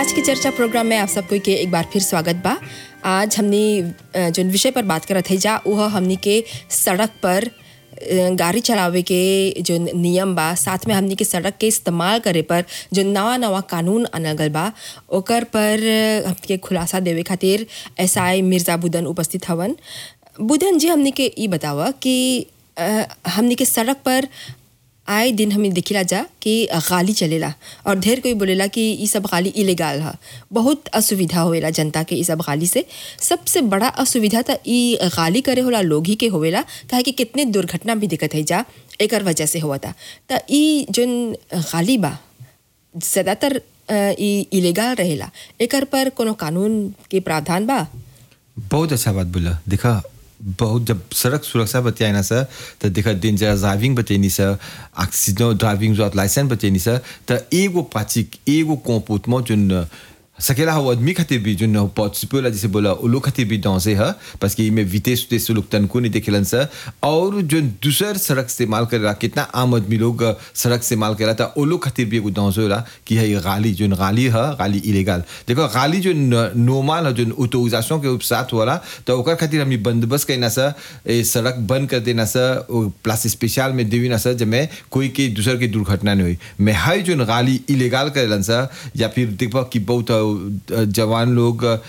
आज की चर्चा प्रोग्राम में आप सबको के एक बार फिर स्वागत बा आज हमने अ, जोन विषय पर बात करत है जा वह हमनी के सड़क पर अ, गाड़ी चलावे के जो नियम बा साथ में हमनी के सड़क के इस्तेमाल करे पर जो नवा नवा कानून आनल गल बा ओकर पर अ, हमनी के खुलासा देवे खातिर एस आई मिर्जा बुदन उपस्थित हवन बुदन जी हमनी के ई बतावा कि अ, हमनी के सड़क पर आए दिन हमें दिखिला जा कि गाली चलेला और ढेर कोई बोलेला कि ई सब गाली इलेगाल है बहुत असुविधा होवेला जनता के ई सब गाली से सबसे बड़ा असुविधा तो ई गाली करे होला लोग ही के होवेला काहे कि कितने दुर्घटना भी दिक्कत है जा एकर वजह से हुआ था तो ई जोन गाली बा ज़्यादातर अ, ई इलेगाल रहेला एकर पर कोनो कानून के प्रावधान बा बहुत अच्छा बात बोला देखा बहुत जब सड़क सुरक्षा बतियाए ना सर तो देखा डेंजर ड्राइविंग बतेनी सर एक्सीडेंट ड्राइविंग जो लाइसेंस बतेनी सर तो एगो पाचिक एगो कोपुत मो जुन सकेला हो आदमी खातिर भी जुन पॉसिबल जैसे बोला वो लोग खातिर भी डॉसे है बस कि में विदेश उदेश लोग तनको नहीं देखेलन सर और जो दूसर सड़क इस्तेमाल करेला कितना आम आदमी लोग सड़क इस्तेमाल करेला तो वो लोग खातिर भी एगो डॉस होला कि है ये गाली जो गाली है गाली इलीगल देखो गाली जो नॉर्मल है जो ऑटोराइजेशन के साथ होला तो ओकर खातिर हमें बंदोबस्त करना सर ए सड़क बंद कर देना सर वो प्लस स्पेशल में देवी ना सर जब कोई के दूसर की दुर्घटना नहीं हुई मैं हाई जो गाली इलीगल करेलन सर या फिर देखो कि बहुत अ, जवान लोग